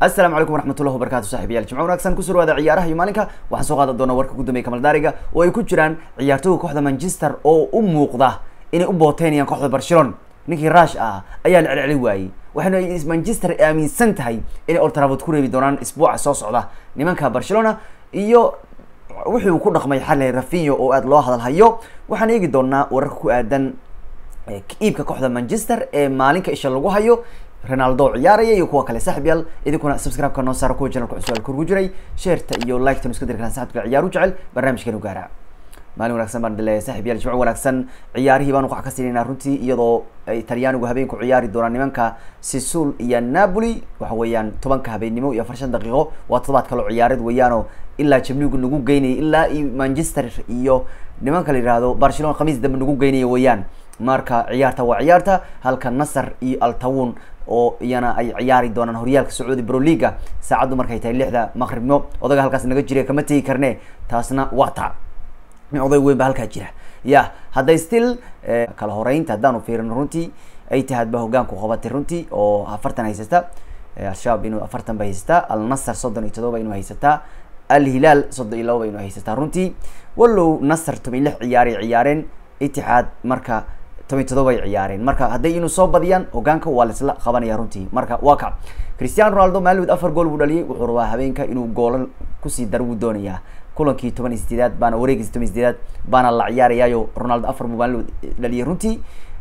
asalaamu calaykum waraxmatullahi wabarakatu saaxiibayaal jimco wanaagsan kusoo dhawaada ciyaaraha iyo maalinka waxaan soo qaadan doonaa warka ugu dambeeya kamaldaariga oo ay ku jiraan ciyaartooyga kooxda manchester oo u muuqda inay u booteynayaan kooxda barcelona ninkii rush ah ayaa la celceli waayey waxayna manchester aaminsan tahay inay old trafford ku reebi doonaan isbuuca soo socda nimanka barcelona iyo wixii uu ku dhaqmay xalay rafinho oo aada loo hadalhayo waxaan eegi doonaa wararka ku aadan iibka kooxda manchester ee maalinka isha lagu hayo ronaldo ciyaaraya iyo kuwa kale saaxib yaal idinkuna subscribe-ka noo saara kuwa channelka cusub korgu jiray sheerta iyo like-tan isku diri karaan saxibka ciyaaru jecel barnaamijkeenu gaara maalin wanaagsan baan dileeya saaxib yaal jimco wanaagsan ciyaarihii baan wax ka siinaynaa runtii iyadoo ay talyaanigu habeenku ciyaari doonaan nimanka sisul iyo napoli waxa weeyaan tobanka habeennimo iyo afar shan daqiiqo waa todobaad kaloo ciyaareed weeyaanoo ilaa jamligu nagu geynayay ilaa iyo manchester iyo nimanka la yihahdo barcelona khamiis dambe nagu geynaya weeyaan marka ciyaarta waa ciyaarta halka nasar iyo altawun oo iyana ay ciyaari doonaan horyaalka sacuudi broliga saacaddu markay tahay lixda maqribno odaga halkaas naga jira kama tegi karne taasna waa ta nin oday weyn ba halkaa jira ya hadday still kala horeynta haddaanu fiirino runtii ay tahaad ba hogaanku qabatay runtii oo afartan haysata al-shabaab inuu afartan ba haysataa al-nasar soddon iyo todoba inuu haysataa al-hilaal soddon iyo laba ba inuu haysataa runtii wallow nasar toban iyo lix ciyaaray ciyaareen itixaad marka toban todoba ay ciyaareen marka hadday inuu soo badiyaan hogaanka waa laisla qabanaya runtii marka waa ka cristiano ronaldo maalmood afar gool buu dhaliyay wuxuu rabaa habeenka inuu goolan kusii dar buu doonayaa kulankii toban iyo sideedaad baana wareegiisa toban iyo sideedaad baana la ciyaarayaayo ronaldo afar buu maalmood dhaliyay runtii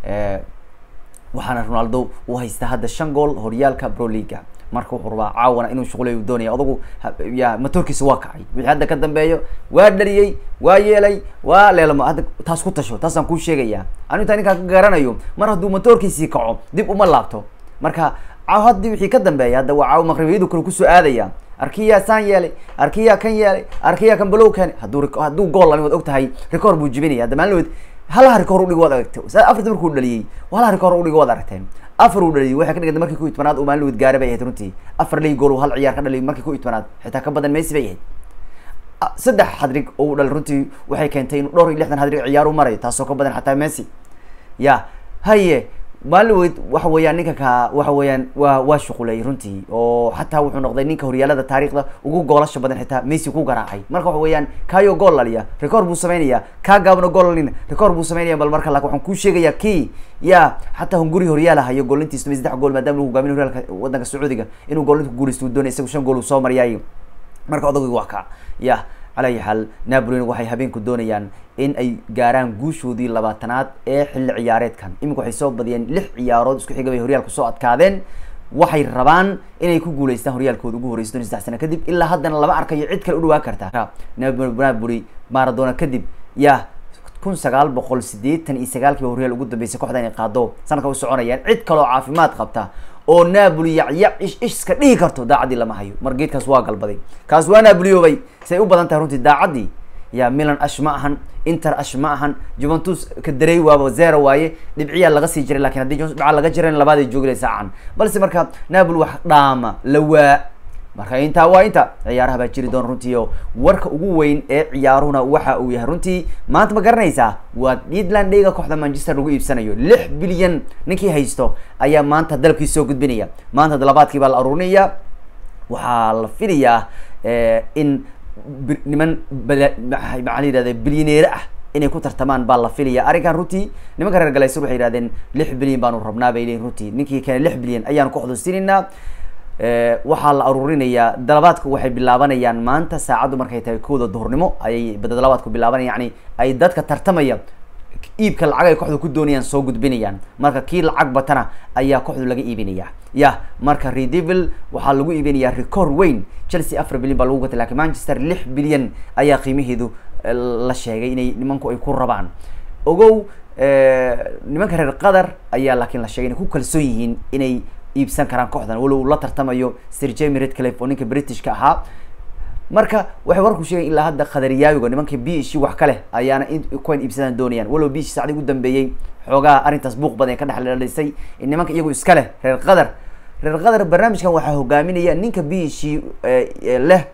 waxaana ronaldo uu haystaa hadda shan gool horyaalka broliga marka wuxuu rabaa caawana inuu shuqulay uu doonaya adugu ya matoorkiisa waa kacay wixii hadda ka dambeeyo waa dhariyey waa yeelay waa leelamo hadda taas ku tasho taasaan kuu sheegaya anu intaa ninkaa ka garanayo mar hadduu matoorkiisii kaco dib uma laabto marka caaw haddii wixii ka dambeeya hadda waa caaw maqribiyadu kale kusoo aadaya arkiyaa saan yeelay arkiyaa kan yeelay arkiyaa kan balow kane hadduu hadduu gool lami waad og tahay record buu jibinaya hadda maalinood halaha record udhig waad aragtay afarta markuu dhaliyey halaha record udhig waad aragteen afar uu dhaliyay waxay ka dhiganta markii ku itmanaad uu maalin wad gaara bay ahayd runtii afar lay gool hal ciyaar ka dhaliyay markii ku itmanaad xitaa ka badan messi bay ahayd saddex hadrig oo u dhalay runtii waxay keentay inuu dhowr iyo lixdan hadrig ciyaar u marayo taasoo ka badan xataa messi ya haye maalin weyd waxa weeyaan ninka ka waxa weeyaan waa waa shuqulay runtii oo xataa wuxuu noqday ninka horyaalada taariikhda ugu goolasha badan xitaa messi ku garaacay marka waxa weeyaan kayo gool laliya record buu sameynaya kaa gaabna gool lalina record buu sameynaya bal marka laakin waxaan kuu sheegaya kii ya xataa hunguri horyaalaha iyo goolintiis toban saddex gool maadaama lagu hogaamin horyaalka wadanka sacuudiga inuu goolinta ku guulaysto uu doonay isagu shan gool uu soo mariyaayo marka odagii waa ka ya cala ayi xaal napolina waxay habeenku doonayaan in ay gaaraan guushoodii labaatanaad ee xilli ciyaareedkan iminka waxay soo badiyeen lix ciyaarood isku xiga bay horyaalku soo adkaadeen waxay rabaan inay ku guuleystaan horyaalkooda ugu horeysa doon saddex sano kadib ilaa haddana lama arkayo cid kale u dhawaa karta napoli maradona kadib ya kun sagaal boqol sideetan iyo sagaalkiiba horyaal ugu dambeysay kooxda inay qaado sanadka u soconayaan cid kaloo caafimaad qabta oo napoli yacyac ish iska dhihi karto daacaddii lama hayo mar geedkaas waa galbaday kaas waa napoliyoobay say u badan tahay runtii daacaddii ya milan ash ma ahan inter ash ma ahan juventus ka darey waaba zero waaye dhibciyaa laga sii jiray lakin haddii juventus dhaca laga jiran labaaday joogilay saacan balse marka napoli wax dhaama la waa marka intaa waa inta ciyaaraha baa jiri doona runtii oo warka ugu weyn ee ciyaaruhuna waxa uu yahay runtii maanta ma garanaysaa waa edland dheyga kooxda manchester lagu iibsanayo lix bilyan ninkii haysto ayaa maanta dalabkii soo gudbinaya maanta dalabaadkii baa la aruurinaya waxaa la filayaa in niman maxaa la yihahda bilyaneere ah inay ku tartamaan baa la filaya arrinkan runtii nimanka reer galaysur waxay yihahdeen lix bilyan baanu rabnaa bay leeyihin runtii ninkii kane lix bilyan ayaanu kooxdu siinaynaa waxaa la aruurinayaa dalabaadku waxay bilaabanayaan maanta saacaddu markay tahay kowda duhurnimo ayay dalabaadku bilaabanaya yani ay dadka tartamaya iibka lacag ay kooxdu ku doonayaan soo gudbinayaan marka kii lacag batana ayaa kooxdu laga iibinaya ya marka redevil waxaa lagu iibinaya record weyn chelsea afar bilyan baa lagu gatay lakin manchester lix bilyan ayaa qiimaheedu la sheegay inay nimanku ay ku rabaan ogow nimanka reer qatar ayaa laakiin la sheegay inay ku kalsoon yihiin inay iibsan karaan kooxdan walow uu la tartamayo sir jemy redcliffe oo ninka britishka ahaa marka waxay warku sheegayn ilaa hadda khadariyaawiga nimanka b ishi wax ka leh ayaana kuwan iibsadaan doonayaan walow b ishi sacdi ugu dambeeyey xoogaha arrintaas buuq badan ka dhexdhalisay nimanka iyagu iska leh reer qatar reer qatar barnaamijkan waxaa hogaaminaya ninka b ishi leh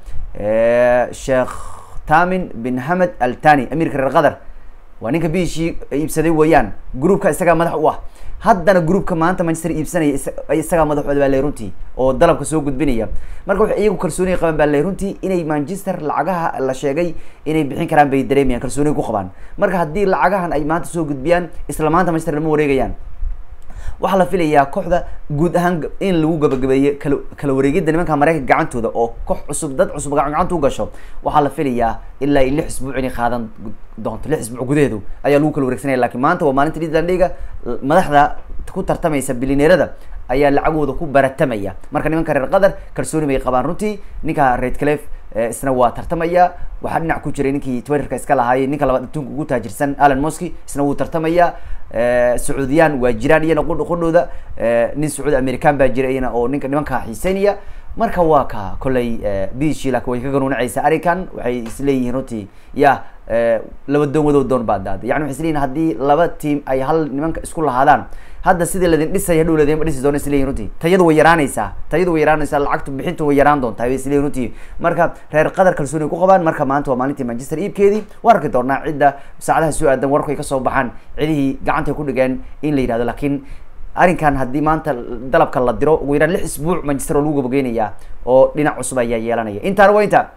sheekh tamin bin hamed altani amiirka reer qatar waa ninka b ishi iibsaday weeyaan groupka isagaa madax u ah haddana groupka maanta manchester iibsanaya isagaa madaxooda baa le runtii oo dalabka soo gudbinaya marka waxay iyagu kalsooniga qabaan baa le runtii inay manchester lacagaha la sheegay inay bixin karaan bay dareemayaan kalsooniga ku qabaan marka haddii lacagahan ay maanta soo gudbiyaan isla maanta manchester lama wareegayaan waxaa la filayaa kooxda guud ahaan in lagu gabagabeeyo kala kala wareegida nimanka mareykanka gacantooda oo koox cusub dad cusub gacanta u gasho waxaa la filayaa ilaa lix isbuuc inay qaadan doonto lix isbuuc gudaheedu ayaa lagu kala wareegsanaya lakin maanta waa maalinta lidlandhiga madaxda ku tartamaysa bilineerada ayaa lacagooda ku baratamaya marka nimanka reer qatar kalsooni bay qabaan runtii ninka red clef isna waa tartamaya waxaa dhinac ku jiray ninkii twitterka iska lahaayay ninka labaad adduunka ugu taajirsan alan mosky isna wuu tartamaya sacuudiyaan waa jiraan iyana qudh qudhooda nin sacuudi american baa jira iyana oo ninka nimanka xiiseynaya marka waa ka kollay bishi laakin way ka ganuunacaysa arrinkan waxay isleeyihiin runtii ya laba doon wadow doon baa daada yani waxay isleeyihin haddii laba team ay hal nimanka isku lahaadaan hadda sidii ladin dhisay hadhow ladinma dhisi doona isleeyihin runtii tayadu way yaraanaysaa tayadu way yaraanaysaa lacagtu bixintu way yaraan doontaa bay isleeyihin runtii marka reer qatar kalsooni ku qabaan marka maanta waa maalintii manchester iibkeedii waan arki doonaa cidda saacadaha soo aadan wararku ay kasoo baxaan cidihii gacantay ku dhigeen in la yidhahdo laakiin arrinkan haddii maanta dalabka la diro ugu yaraan lix isbuuc manchester oo lagu gabageynayaa oo dhinac cusub ayaa yeelanaya intaana waa inta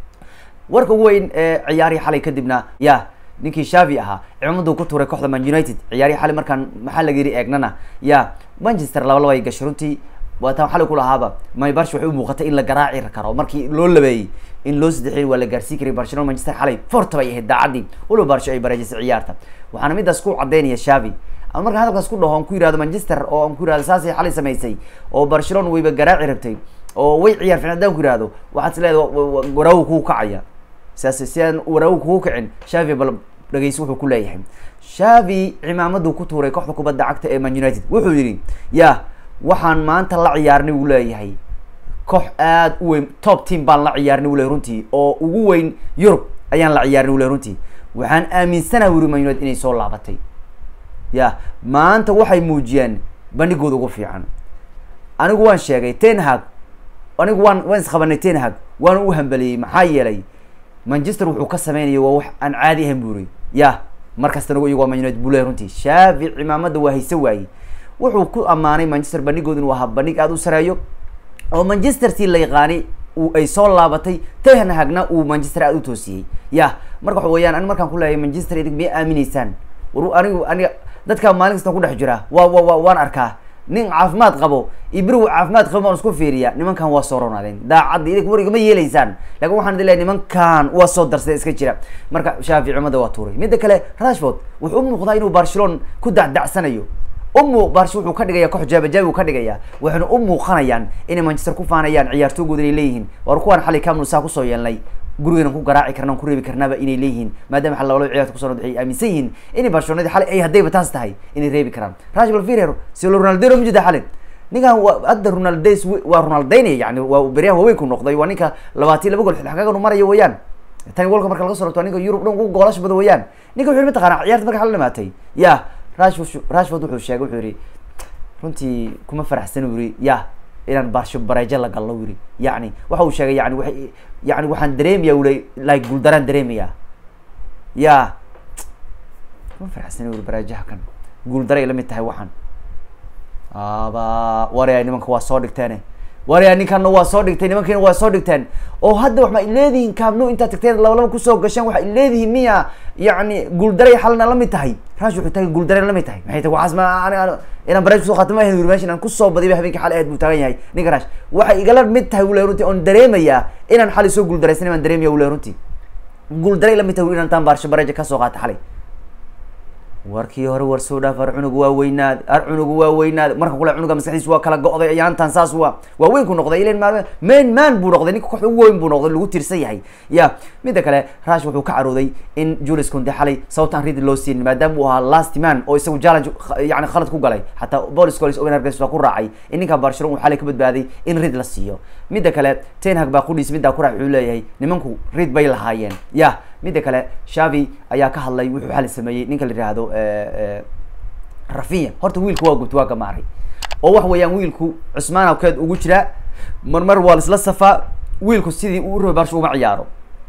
warka ugu weyn ee ciyaarihii xalay kadibna ya ninkii shavi ahaa cimamaduu ku tuuray kooxda man united ciyaarihii xalay markaan maxaa laga yiri eegnana ya manchester laba laba ay gashay runtii waataan xalay kulahaaba may barsh waxay u muuqatay in la garaaci karo markii loo labeeyey in loo saddexiyay waa la gaarsiin karay barcelona manchester xalay forta bay ahayd daacadii waliba barsho ay bareejisay ciyaarta waxaana midaas ku cadeynaya shavi ama markaan hadalkaas ku dhaho aan ku yihahdo manchester oo aan ku yihahdo saasay xalay samaysay oo barcelona wayba garaaci rabtay oo way ciyaar fiican haddaan ku yihahdo waxaad is leedahay waraagu kuu kacaya sidaas si aan waraagu kugu kicin shavi bal dhageysi wuxuu ku leeyahay shavi cimaamaduu ku tuuray kooxda kubadda cagta ee man united wuxuu yidhi ya waxaan maanta la ciyaarnay uu leeyahay koox aad u weyn top team baan la ciyaarnay uu leeyahy runtii oo ugu weyn yurub ayaan la ciyaarnay uu leeyahy runtii waxaan aaminsanaha wuri man united inay soo laabatay ya maanta waxay muujiyeen bandhigooda ugu fiican anigu waan sheegay ten hag anigu waan waan isqabanay ten hag waan u hambeliyey maxaa yeelay manchester wuxuu ka sameynaya waa wax aan caadi ahayn buri ya markastana iyago waa man united buu leeyahy runtii shaafi cimaamada waa hayse waaye wuxuu ku ammaanay manchester bandhigood inuu ahaa bandhig aada u sareeyo oo manchester tii la yaqaanay uu ay soo laabatay ten hagna uu manchester aada u toosiyey ya marka waxa weeyaan ani markaan ku leeyahay manchester idig miyay aaminaysaan war anigu aniga dadkaa maalin kastan ku dhex jira waa wa wa waan arkaa nin caafimaad qabo iyo beri caafimaad qabo baan isku fiiriya nimankan waa soo ronaadeen daacadda idink war igama yeelaysaan lakin waxaan idin leeyahay nimankan waa soo darsaday iska jira marka shaafi cumada waa tuuray midda kale rashford wuxuu u muuqdaa inuu barcelona ku dacdacsanayo umu barsh wuxuu ka dhigaya koox jaabajaabi uu ka dhigaya waxayna u muuqanayaan inay manchester ku faanayaan ciyaartoogooda inay leeyihiin war kuwaan xalay kamnu saa kusoo yeelnay gurigeena ku garaaci karna ku reebi karnaaba inay leeyihiin maadaama xal labalaba ciyarta kuso waxay aaminsan yihiin inay barcelonadi xalay ay haddayba taas tahay inay reebi karaan rashbal firer silo ronaldero mujida xalin ninkan wa hadda ronaldes waa ronaldaynaya yani waa beryahan waaweynku noqday waa ninka labaatan laba gol xagaganu marayo weeyaan tani golka marka laga soo rabto ninka yurub dhan ugu goolasha badan weeyaan ninka wuxu mataqana ciyarta marka xal dhamaatay ya rashford rashford wuxuu sheegay wuxuu yihi runtii kuma faraxsan u yiri ya inaan barsho bareejo la gallo yiri yani waxa uu sheegay yani waa yani waxaan dareemaya ule like guuldaraan dareemaya ya kuma faraxsan uri bareejaha kan guuldaray la mid tahay waxaan aba waraya nimanka waa soo dhigteene waraya ninkanna waa soo dhigtay nimankiina waa soo dhigteen oo hadda wax ma leedihiin kaamno intaad tagteen laba laba kusoo gasheen waxay leedihiin miya yani guuldaray xalna la mid tahay rash wuxuu taagay guuldaray la mid tahay maxay tahay waxaas ma inaan bareej kusoo qaatay ma ahayn uri meesha inaan kusoo badiba habeenkii xalay aad buu taagan yahay ninka rash waxay igala mid tahay wule runtii oon dareemayaa inaan xalay soo guuldaraysan baan dareemaya wule runtii guuldaray la mid tahay inaan taan baarsho bareeja kasoo qaata xalay warkii hore war soo dhaaf ar cunugu waa weynaad ar cunugu waa weynaad marka kule cunuga maskaxdiis waa kala go'day ayaantan saas waa waa weyn ku noqday ilan maalme main man buu noqday ninka kooxda ugu weyn buu noqday lagu tiirsan yahay ya midda kale rash wuxuu ka carooday in julius kunde xalay sababtaan rid loo siin maadaama uu ahaa last man oo isagu challenge yani khalad ku galay xataa bolis colis owen hargreys waa ku raacay in ninka barcelona uu xalay ka badbaaday in rid la siiyo midda kale ten hag baa qudhiis middaa ku raac wuxuu leeyahay nimanku rid bay lahaayeen ya midda kale shavi ayaa ka hadlay wuxuu xali sameeyey ninka la yihahdo rafinya horta wiilku waa gubta waa gamaaray oo waxa weeyaan wiilku cusmaan awkeed ugu jiraa marmar waa laisla safaa wiilku sidii uu rabay barsha uma ciyaaro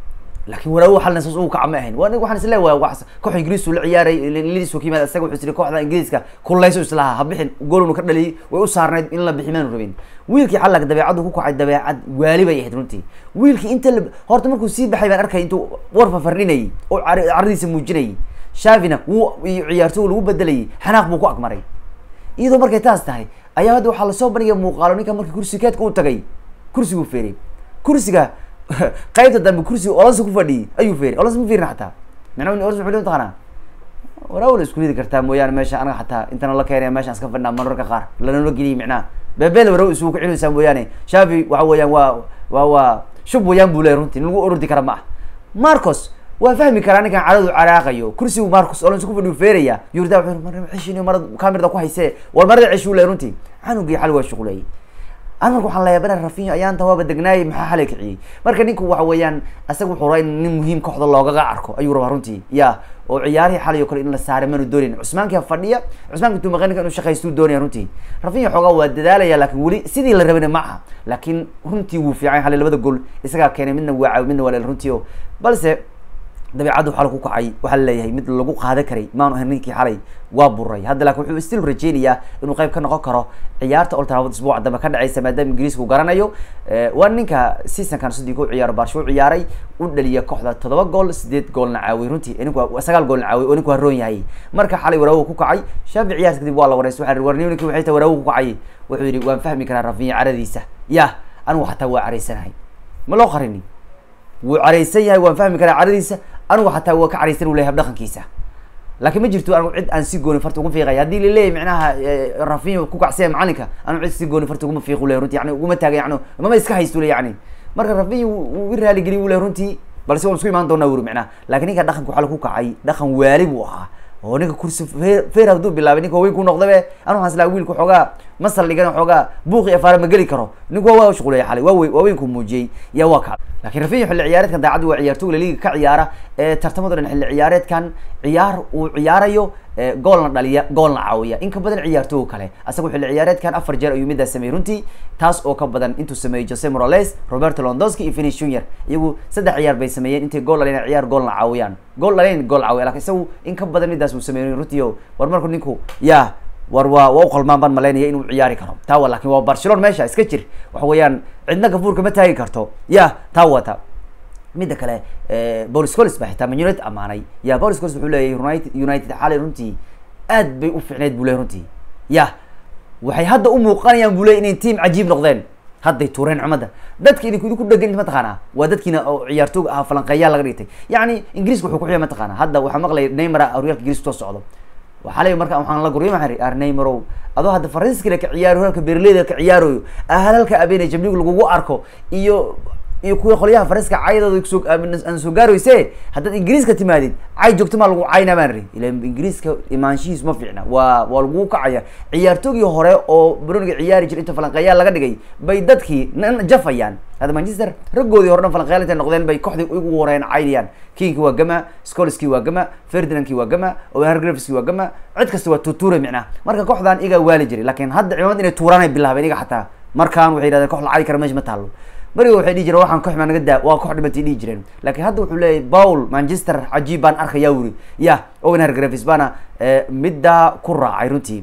laakiin waraawo xalna saas uu kaca ma ahayn waa waxaan isle waa wax koox ingiriis uu la ciyaaray liis ka yimaada isaga wuxuu tiri kooxda ingiriiska kullayso islaha ha bixin goolunu ka dhaliyay way u saarnayd in la bixi maanu rabin wiilkii xalag dabeecaddu ku kacay dabeecad waali bay ahayd runtii wiilkii inta la horta markuu sii baxay baan arkay intuu warfa fardhinayay oo caradiisa muujinayay shavina wuu ciyaartooy lagu bedelayay xanaaq buu ku agmaray iyadoo markay taas tahay ayaa hadda waxaa lasoo bandhigay muuqaalo ninka markii kursi keedka u tagay kursiguu feeray kursiga qaybta dambe kursiga olansa ku fadhiyay ayuu feeray olansa ma fiirin xataa macnaa olansa wuxuu leeyahay taqaanaa waraawla isku ridi kartaa mooyaane meesha anaga xataa intana la keenaya meeshaan iska fadhinaa mararka qaar lanala geliyay macnaha beebeel waraw isugu ka celinaysaa mooyaane shafi waxa weeyaan waa waa waa shub wayaan buu leeyahy runtii in lagu orordi kara ma ah marcos waa fahmi karaa ninkan caradu caraaqayo kursigu marcus olans ku fadhiyu feeraya yurda wuxuu mar ceshin marad kamirada ku haysee war marada ceshuu leeyahy runtii canugii xal waa shuqulay an marka waxaan leeyahay bana rafinyo ayaanta waaba degnaayay maxaa xalay kiciyey marka ninku waxa weeyaan isaga wuxuu rabaa in nin muhiim kooxda loogaga arko ayuu rabaa runtii ya oo ciyaarihii xalay oo kale in la saaray manu doonayn cusmaankia fadhiya cusmaanka intuu maqan ninka inuu shaqaystuu doonaya runtii rafinyo xoogaa waa dadaalaya laakin weli sidii la rabana ma aha laakiin runtii wuu fiican xalay labada gool isagaa keenay midna waa caawi midna waa leel runtii o balse dabeecaddu xal ku kacay waxaa laleeyahay mid lagu qaadan karay maanu ahayn ninkii xalay waa buray hadda lakin wuxuu still rajeynayaa inuu qayb ka noqon karo ciyaarta old trafford isbuuca dambe ka dhaceysa maadaama ingiriiska uu garanayo waa ninka seasonkan sidii ku ciyaaro barsho u ciyaaray u dhaliya kooxda toddoba gool sideed goolna caawiyay runtii ninku sagaal goolna caawiyay oo ninku haroon yahay marka xalay waraawo ku kacay shaafi ciyaarta kadib waa la wareysay waxa warniyo ninki waxay tahay waraawo ku kacay wuxuu yidhi waan fahmi karaa rafinya caradiisa yah anigu xataa waa caraysanahay ma loo qarini wuu caraysan yahay waan fahmi karaa caradiisa anigu xataa waa ka caraysan u leyahay habdhaqankiisa laakiin ma jirto anigu cid aan si gooni farta ugu fiiqay haddii laleeyahy micnaha rafinyo ku kacsaya macalinka anigu cid si gooni farta uguma fiiq u leyahy runti yani uguma taaga yani mama iska haysto le yani marka rafinyo wuu i raaligeliy u leyahy runtii balse waan isku imaan doonaa wuri micnaha lakin ninka dhaqanka waxaa lagu kacay dhaqan waali buu ahaa oo ninka kursi fe feer hadduu bilaabay ninka waaweyn ku noqdabe anu waxaan islaa wiilka xoogaa masal dhigan xoogaa buuqi afaara ma geli karo ninku waa waa shuqulaya xalay waa wey waaweynku muujiyey yaa waa kacday lakin rafinyo xilli ciyaareedkan daacaddu waa ciyaartooy laliga ka ciyaara ee tartamado dhan xilli ciyaareedkan ciyaar uu ciyaarayo goolna dhaliya goolna caawiya in ka badan ciyaartooy kale asaga xilli ciyaareedkan afar jeer ayuu midaas sameeyey runtii taas oo ka badan intuu sameeyey jose morales roberto londonski iyo finish junior iyagu saddex ciyaar bay sameeyeen intay gool dhaleen ciyaar goolna caawiyaan gool dhaleen gool caawiya lakin isagu in ka badan midaas uu sameeyey runtii o war marku ninku ya war waa waa uqalmaan baan malaynaya inuu ciyaari karo taa wa lakin waa barcelona meesha iska jir waxa weeyaan cidna gafuurka ma taagi karto ya taa wata midda kale bolis colis baa xitaa man united amaanay ya bolis colis wuxuu leeyahy united united xalay runtii aad bay u fiicneyd bu ley runtii ya waxay hadda u muuqanayaan bu ley inay team cajiib noqdeen hadday tuureen cumadda dadka idinku idinku dhegan mataqaanaa waa dadkiina oo ciyaartooga ah falanqeeyaa laga dhigtay yacni ingiriiska wuxuu kuxiya mataqaana hadda waxaa maqlaya neymara horyaalka ingiriiska soo socdo waxaa le marka waxaan la guryo maa ar neymarow adoo hadda faransiskale ka ciyaaro horyaalka berleyda ka ciyaarayo halalka abeenay jamlig lagugu arko iyo iyo kuwa qolyaha faranska caydooda kusoo aan soo gaarayse haddaad ingiriiska timaadid cay joogto maa lagu cayna baan ri ila ingiriiska imaanshihiis ma fiicna waa waa lagu kacaya ciyaartoogii hore oo broniga ciyaari jira inta falanqeeyaa laga dhigay bay dadkii n jafayaan hadda manchester raggoodii hore dhan falanqeyaal intay noqdeen bay kooxdii ugu horeen caynayaan kinki waa gama scolski waa gama ferdinandki waa gama ohargrafski waa gama cid kasta waa tuture micnaha marka kooxdan igaa waali jiray lakin hadda cimaamad inay tuuraanay bilaabeen iga xataa markaan waxay yidhahdeen kox la cayi kara meesha ma taalo beriga waxay dhihi jireen waxaan koxmaa naga daa waa kox dhibantay dhihi jireen lakin hadda wuxuu leeyahy paul manchester cajiib baan arkaya wuri ya owen hargravis baana middaa ku raacay runtii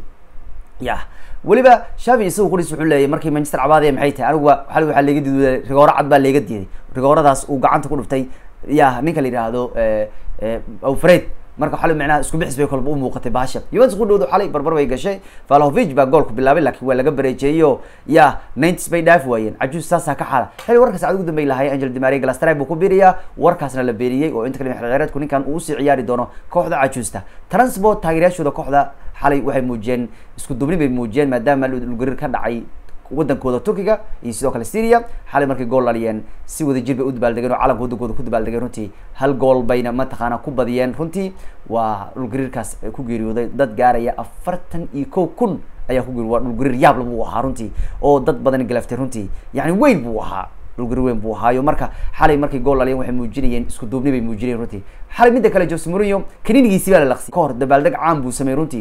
ya weliba shavi isagu qulis wuxuu leeyahy markii manchester cabaadaya maxay tahay anigu waa xali waxaa leega diiday rigooro cad baa leega diiday rigooradaas uu gacanta ku dhuftay ya ninka la yidhaahdo alfred marka xalay micnaha isku bixis bay kolba u muuqatay baasha yuventus ku dhowdo xalay barbar bay gashay valahovic baa goolku bilaabay lakin waa laga bareejeeyo ya ninets bay dhaafi waayeen cajuus saasaa ka xala xili warka saacad ugu dambey lahay angel dimari galastray buu ku biiriyaa warkaasna la beeriyey oo inta kale xilciyaareedku ninkan uu usii ciyaari doono kooxda cajuusta transport taageerayaashooda kooxda xalay waxay muujiyeen isku dubni bay muujiyeen maadaama lugariir ka dhacay wadankooda turkiga iyo sidoo kale syria xalay markay gool dhaliyeen si wada jir bay u dabaaldegeen oo calanka wadankooda ku dabaaldegeen runtii hal gool bayna mataqaana ku badiyeen runtii waa dhulgariirkaas ku geeriyooday dad gaaraya afartan iyo kow kun ayaa ku geeriy waa dhulgariir yaabla buu ahaa runtii oo dad badan galaftay runtii yani weyn buu ahaa dhulgariir weyn buu ahaayo marka xalay markay gool dhaliyeen waxay muujinayeen isku duubni bay muujinayeen runtii xalay midda kale jose mourinho kaninigiisi baa la laqsiyay kahor dabaaldeg caan buu sameeyey runtii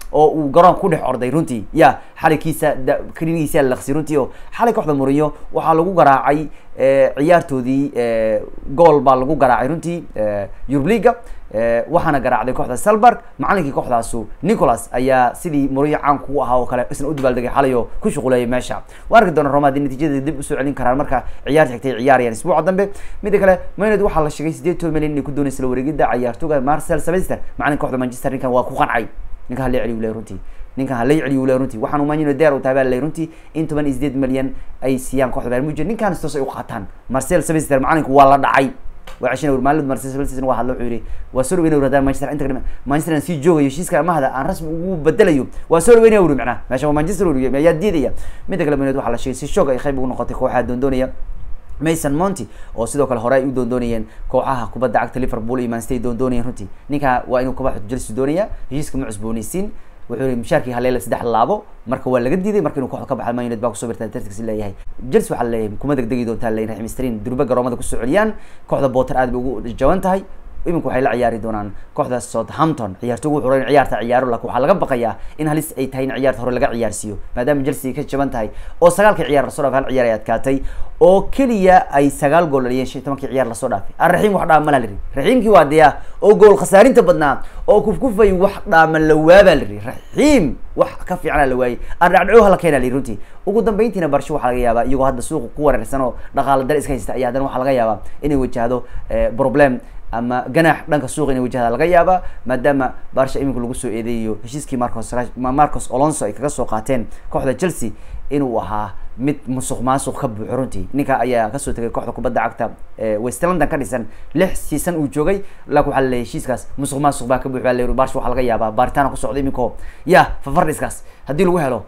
oo uu garoonka ku dhex orday runtii ya xalikiisa klinigiisa laqsi runtii oo xalay kooxda mourinho waxaa lagu garaacay ciyaartoodii gool baa lagu garaacay runtii eurub leaga waxaana garaacday kooxda salberg macalinkii kooxdaasu nicholas ayaa sidii mourinho caan kugu ahaa oo kale isna u dabaaldegay xalay oo ku shuquleeyay meesha waa arki doona roma haddii natiijada dib usoo celin karaan marka ciyaarta xigtay ciyaarayaan isbuuca dambe mida kale mayned waxaa la sheegay sideed toban milyan inay ku doonaysa la wareegida ciyaartooga marcel semester macalinka kooxda manchester ninkan waa ku qancay ninkan hala celiyu le runtii ninkan hala celiyu le runtii waxaan umaanyin deer u tahay baa lay runtii in toban iyo sideed milyan ay siiyaan kooxda bayern munchen ninkan stos ay u qaataan marcel semester macalinku waa la dhacay waa ceshina ur maalin marcel semester waa hadla wuxuu yihi waa soo dhaweynaya ur manchester inta kadhima manchester aan sii joogayo heshiiska amahda aan rasmi ugu bedelayo waa soo dhaweynaya uri macnaha meesha waa manchester uri ayaa diidaya mida kale mayned waxaa la sheegay si shoog ay qayb ugu noqotay kooxaha doondoonaya mason monty oo sidoo kale hore ay u doondoonayeen kooxaha kubadda cagta liverpool iyo manchester ay doondoonayeen runtii ninka waa inuu kooxda chelsea doonaya heshiiska ma cusboonaysiin wuxuu yihi mushaarkii haleela saddex laabo marka waa laga diiday marka inuu kooxda ka baxa man united baa kusoo birta tartiis leeyahay chelsea waxaa leeyahay kuma degdegi doontaa leeyahay raxim strin durba garoomada kusoo celiyaan kooxda botter aad bay ugu jaban tahay iminku waxay la ciyaari doonaan kooxda southampton ciyaartogu wuxuu in ciyaarta ciyaaro lakin waxaa laga baqayaa in halis ay tahay in ciyaarta hore laga ciyaarsiiyo maadaama chelsea ka jaban tahay oo sagaalkii ciyaar lasoo dhaafay hal ciyaar ay adkaatay oo keliya ay sagaal gool dhaliyeen shan tobankii ciyaar lasoo dhaafay arraxiim wax dhaama la lihi raxiimkii waa diya oo gool khasaarinta badnaa oo kufkufay wax dhaama la waabaa lihi raxiim wax ka fiicana la waayey ardhacdhaco hala keena lihi runtii ugu dambeyntiina barsho waxaa laga yaabaa iyagoo hadda suuqa ku wareersan oo dhaqaala dare iska haysta ayaa haddana waxaa laga yaabaa inay wajahdo problem ama ganaax dhanka suuqa inay wajahda laga yaaba maadaama barsha iminka lagu soo eedeeyo heshiiskii marcos marcos alonso ay kaga soo qaateen kooxda chelsea inuu ahaa mid musuq maasuq ka buuxo runtii ninka ayaa kasoo tegay kooxda kubadda cagta west london ka dhisan lix season uu joogay laakin waxaa laleeyahy heshiiskaas musuq maasuq baa ka buux baa leeyahy barsha waxaa laga yaabaa baaritaana ku socda iminko ya fafardhiskaas haddii lagu helo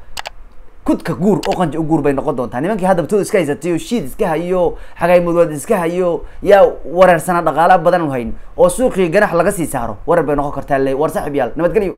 kudka guur oo qanja u guur bay noqon doontaa nimankii haddabtooda iska haysatay oo shiid iska hayo xagaymudwaad iska hayo yaa wareersana dhaqaala badan u hayn oo suuqii ganax laga sii saaro warar bay noqon kartaa le war saaxib yaal nabadgelyo